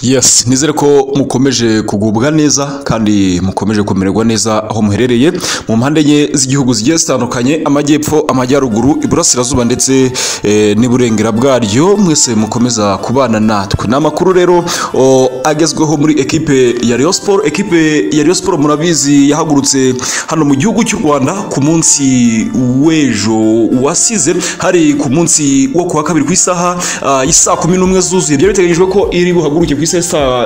Yes, nizere ko mukomeje kugubwa neza kandi mukomeje kumererwa neza aho muherereye mu mpande enye z'igihugu zigiye zitandukanye amajyepfo amajyaruguru iburasirazuba ndetse eh, n'iburengera bwaryo mwese mukomeza kubana natwe ni amakuru rero o, agezweho muri ekipe ya Rayon Sport ekipe ya Rayon Sport murabizi yahagurutse hano mu gihugu cy'u Rwanda ku munsi w'ejo wasize hari ku munsi wo kuwa kabiri ku isaha ah, y'isaa kumi n'umwe zuzuye byari biteganyijwe ko iri buhaguruke ku isaha y'isa-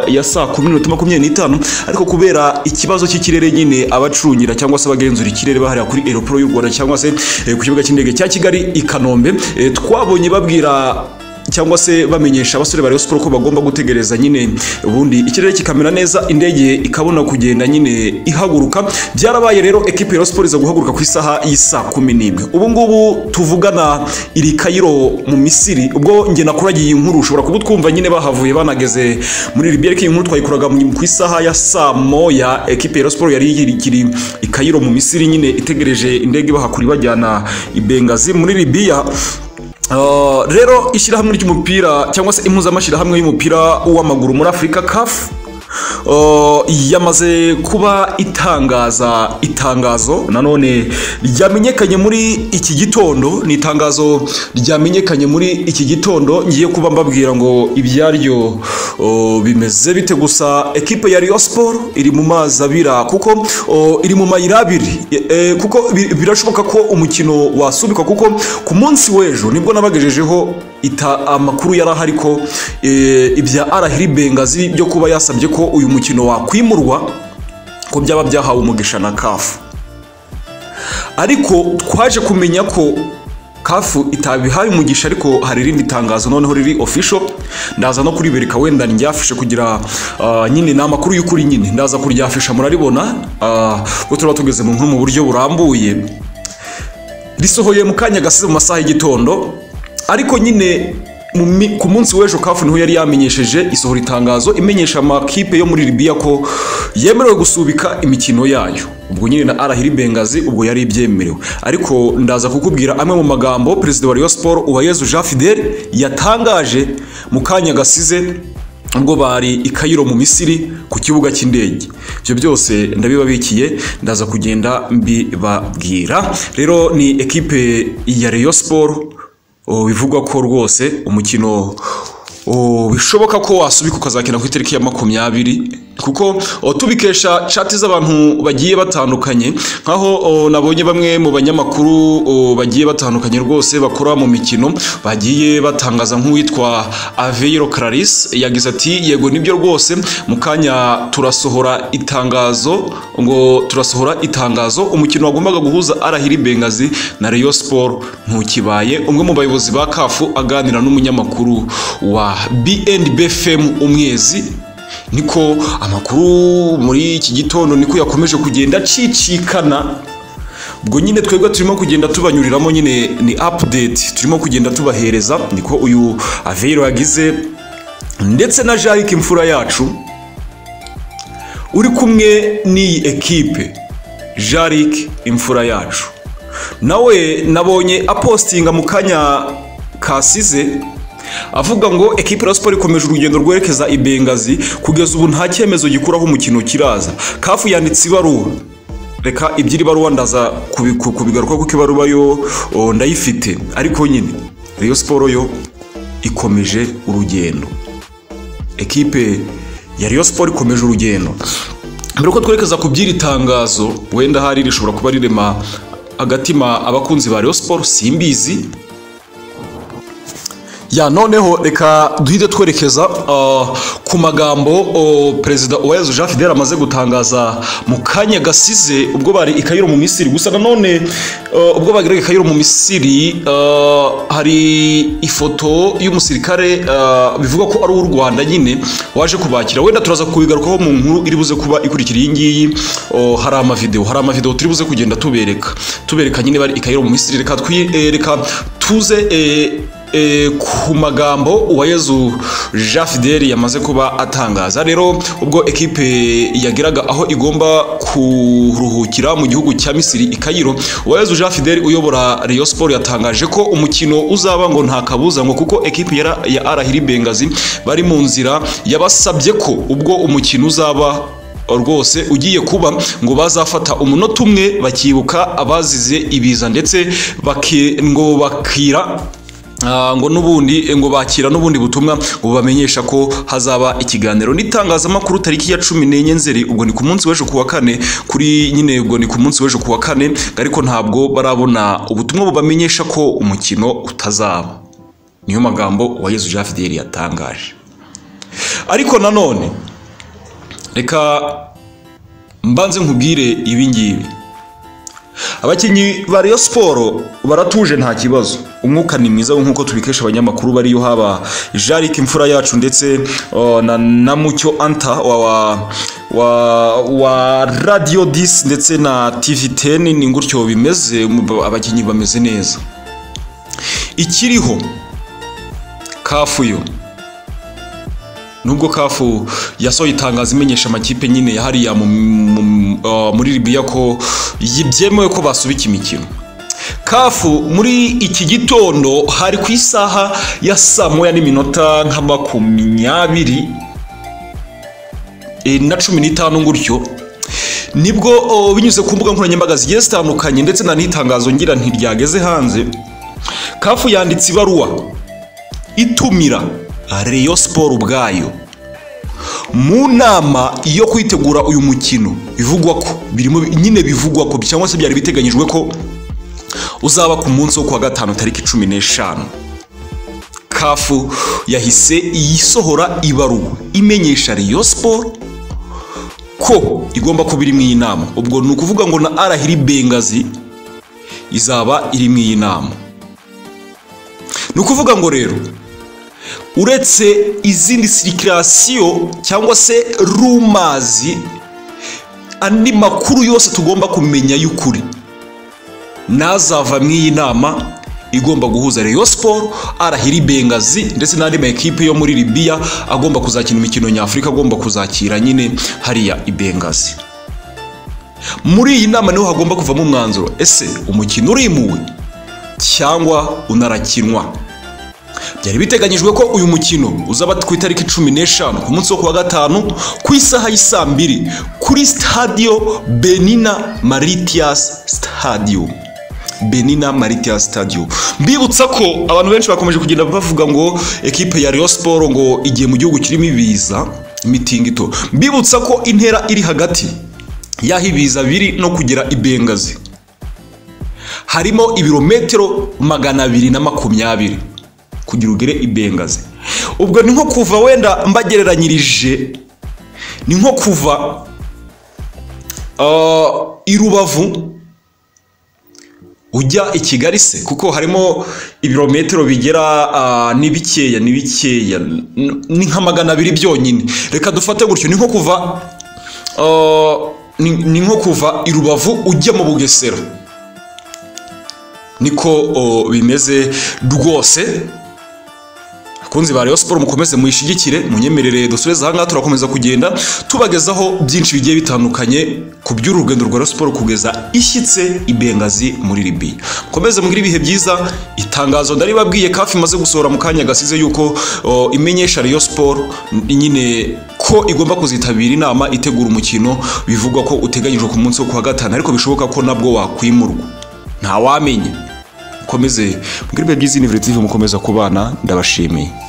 ya saa kumi n'iminota makumyabiri n'itanu ariko kubera ikibazo cy'ikirere nyine abacungira cyangwa se abagenzura ikirere baharira kuri aeroport y'u Rwanda cyangwa se eh, ku kibuga cy'indege cya Kigali i Kanombe eh, twabonye babwira cyangwa se bamenyesha abasore ba Rayon Sport ko bagomba gutegereza nyine ubundi ikirere kikamera neza indege ikabona kugenda nyine ihaguruka byarabaye rero ekipe ya Rayon Sport iza guhaguruka ku isaha y'isaa kumi n'imwe ubu ngubu tuvugana iri Cairo mu Misiri ubwo njye nakuragiye iyi nkuru ushobora kuba utwumva nyine bahavuye banageze muri Libya ariko iyi nkuru twayikuraga mu- ku isaha ya saa moya ekipe ya Rayon Sport yari ikiri i Cairo mu Misiri nyine itegereje indege ibahakura ibajyana i Benghazi muri Libya Uh, rero ishyirahamwe ry'umupira cyangwa se impuzamashyirahamwe y'umupira w'amaguru muri afurika kafu uh, yamaze kuba itangaza itangazo nanone ryamenyekanye muri iki gitondo ni itangazo ryamenyekanye muri iki gitondo ngiye kuba mbabwira ngo ibyaryo uh, bimeze bite gusa ekipe ya Rayon Sport iri mu mazi abira kuko uh, iri mu mayira abiri E- e, kuko bi- birashoboka ko umukino wasubikwa kuko ku munsi w'ejo nibwo nabagejejeho ita amakuru yari ahari ko e, ibya arahiri bengazi byo kuba yasabye ko uyu mukino wakwimurwa ko byaba byahawe umugisha na kafu ariko twaje kumenya ko kafu itabihaye umugisha ariko hari irindi tangazo noneho riri official ndaza no kuribereka wenda ryafishe kugira ah, nyine ni amakuru y'ukuri nyine ndaza kuryafisha muraribona ah, ubwo turaba tugeze mu nkuru mu buryo burambuye risohoye mu kanya gasize mu masaha y'igitondo ariko nyine mu mi- ku munsi w'ejo kafu niho yari yamenyesheje isohora itangazo imenyesha amakipe yo muri libiya ko yemerewe gusubika imikino yayo ubwo nyine na arahiri bengazi ubwo yari ibyemerewe ariko ndaza kukubwira amwe mu magambo perezida wa Rayon Sport Uwayezu Jean Fidel yatangaje mu kanya gasize ubwo bari i Cairo mu Misiri ku kibuga cy'indege ibyo byose ndabibabikiye ndaza kugenda mbibabwira rero ni ekipe ya Rayon Sport oh, bivugwa ko rwose umukino oh, bishoboka ko wasubika ukazakina ku itariki ya makumyabiri kuko oh, tubikesha chati z'abantu bagiye batandukanye nkaho oh, nabonye bamwe mu banyamakuru oh, bagiye batandukanye rwose bakora mu mikino bagiye batangaza nk'uwitwa Aveiro Claris yagize ati yego nibyo rwose mu kanya turasohora itangazo ngo turasohora itangazo umukino wagombaga guhuza Arahiri Bengazi na Rayon Sport ntukibaye umwe mu bayobozi ba kafu aganira n'umunyamakuru wa BNB FM umwezi niko amakuru muri iki gitondo niko yakomeje kugenda acicikana ubwo nyine twebwe turimo kugenda tubanyuriramo nyine ni update turimo kugenda tubahereza niko uyu avero yagize ndetse na jarike imfura yacu uri kumwe n'iyi ekipe jarike imfura yacu nawe nabonye apostinga mu kanya kasize avuga ngo ekipe ya siporo ikomeje urugendo rwerekeza i bengazi kugeza ubu nta cyemezo gikuraho umukino kiraza kafu yanditse ibaruwa reka iby'iri baruwa ndaza kubi- ku- kubigaruka kuko ibaruwa yo o, ndayifite ariko nyine Rayon siporo yo ikomeje urugendo ekipe ya Rayon Sport ikomeje urugendo mbere ko twerekeza ku by'iri tangazo wenda hari rishobora kuba rirema agatima abakunzi ba Rayon Sport simbizi ya noneho reka duhite twerekeza ah, ku magambo oh, perezida Uwayezu Jean Fidel amaze gutangaza mu kanya gasize ubwo bari i Cairo mu Misiri gusa nanone ah, ubwo bageraga i Cairo mu Misiri ah, hari ifoto y'umusirikare ah, bivugwa ko ari uw'u Rwanda nyine waje kubakira wenda turaza kubigarukaho mu nkuru iri buze kuba ikurikira iyi ngiyi oh, hari amavideo hari amavideo turi buze kugenda tubereka tubereka nyine bari i Cairo mu Misiri reka twi- eh, reka tuze eh, eh, ku magambo uwayezu jean fideli yamaze kuba atangaza rero ubwo ekipe yageraga aho igomba kuruhukira mu gihugu cya misiri i kayiro uwayezu jean fideli uyobora Rayon sport yatangaje ko umukino uzaba ngo nta kabuza ngo kuko ekipe ya Ra- ya arahiri bengazi bari mu nzira yabasabye ko ubwo umukino uzaba rwose ugiye kuba ngo bazafata umunota umwe bakibuka abazize ibiza ndetse baki- ngo bakira ah, ngo n'ubundi ngo bakira n'ubundi butumwa ngo bamenyesha ko hazaba ikiganiro n'itangazamakuru tariki ya cumi n'enye nzeri ubwo ni ku munsi w'ejo ku wa kane kuri nyine ubwo ni ku munsi w'ejo ku wa kane ariko ntabwo barabona ubutumwa bubamenyesha ko umukino utazaba niyo magambo wa Yezu Jean Fideli yatangaje ariko nanone reka mbanze nkubwire ibi ngibi abakinnyi ba Rayon siporo baratuje nta kibazo umwuka ni mwiza nk'uko tubikesha abanyamakuru bariyo haba Jaric imfura yacu ndetse oh, na, na mucyo anta wa, wa, wa, wa radio 10 ndetse na tv 10 ni gutyo bimeze mu- abakinnyi bameze neza ikiriho kafu yo nubwo kafu yasohoye itangazo imenyesha amakipe nyine ya hariya mu- mu- ah, muri libiya ko yi- byemewe ko basubika imikino kafu muri iki gitondo hari ku isaha ya saa moya n'iminota nka makumyabiri eh, na cumi n'itanu gutyo nibwo oh, binyuze ku mbuga nkoranyambaga zigiye zitandukanye ndetse na n'itangazo ngira ntiryageze hanze kafu yanditse ibaruwa itumira Rayon Sport ubwayo mu nama yo kwitegura uyu mukino bivugwa ko birimo nyine bivugwa ko cyangwa se byari biteganyijwe ko uzaba ku munsi wo kuwa gatanu tariki cumi n'eshanu kafu yahise iyisohora ibaruwa imenyesha Rayon Sport ko igomba kuba iri mu iyi nama ubwo ni ukuvuga ngo na arahiri bengazi izaba iri mu iyi nama ni ukuvuga ngo rero uretse izindi sirikirasiyo cyangwa se rumazi andi makuru yose tugomba kumenya y'ukuri n'azava mu iyi nama igomba guhuza Rayon Sport, Arahiri Bengazi ndetse n'andi maekipe yo muri Libya agomba kuzakina imikino nyafurika agomba kuzakira nyine hariya i Bengazi muri iyi nama niho hagomba kuvamo umwanzuro ese umukino urimuwe cyangwa unarakinwa byari biteganyijwe ko uyu mukino uzaba ku itariki cumi n'eshanu ku munsi wo kuwa gatanu ku isaha y'isaa mbiri kuri sitadiyo benina maritias sitadiyo benina maritias sitadiyo mbibutsa ko abantu benshi bakomeje kugenda bavuga ngo ekipe ya Rayon siporo ngo igiye mu gihugu kirimo ibiza imitingito mbibutsa ko intera iri hagati y'aho ibiza biri no kugera i bengazi harimo ibirometero magana abiri na makumyabiri kugira ugere i bengazi ubwo ni nko kuva wenda mbagereranyirije ni nko kuva ah, i rubavu ujya i kigali se kuko harimo ibirometero bigera ah, ni bikeya ni bikeya n- ni nka magana abiri byonyine reka dufate gutyo ni nko kuva ah, ni ni nko kuva i rubavu ujya mu bugesera niko oh, bimeze rwose bakunzi ba Rayon Sport mukomeze muyishigikire munyemerere dusubize aha ngaha turakomeza kugenda tubagezaho byinshi bigiye bitandukanye ku by'uru rugendo rwa Rayon Sport kugeza ishyitse i Bengazi muri Libya mukomeze mugire ibihe byiza itangazo ndaribabwiye kafi imaze gusohora mu kanya gasize yuko o, imenyesha Rayon Sport nyine ko igomba kuzitabira inama itegura umukino bivugwa ko uteganyijwe ku munsi wo kuwa gatanu ariko bishoboka ko nabwo wakwimurwa ntawamenya mukomeze mugire ibihe byiza Univure TV mukomeza kubana ndabashimiye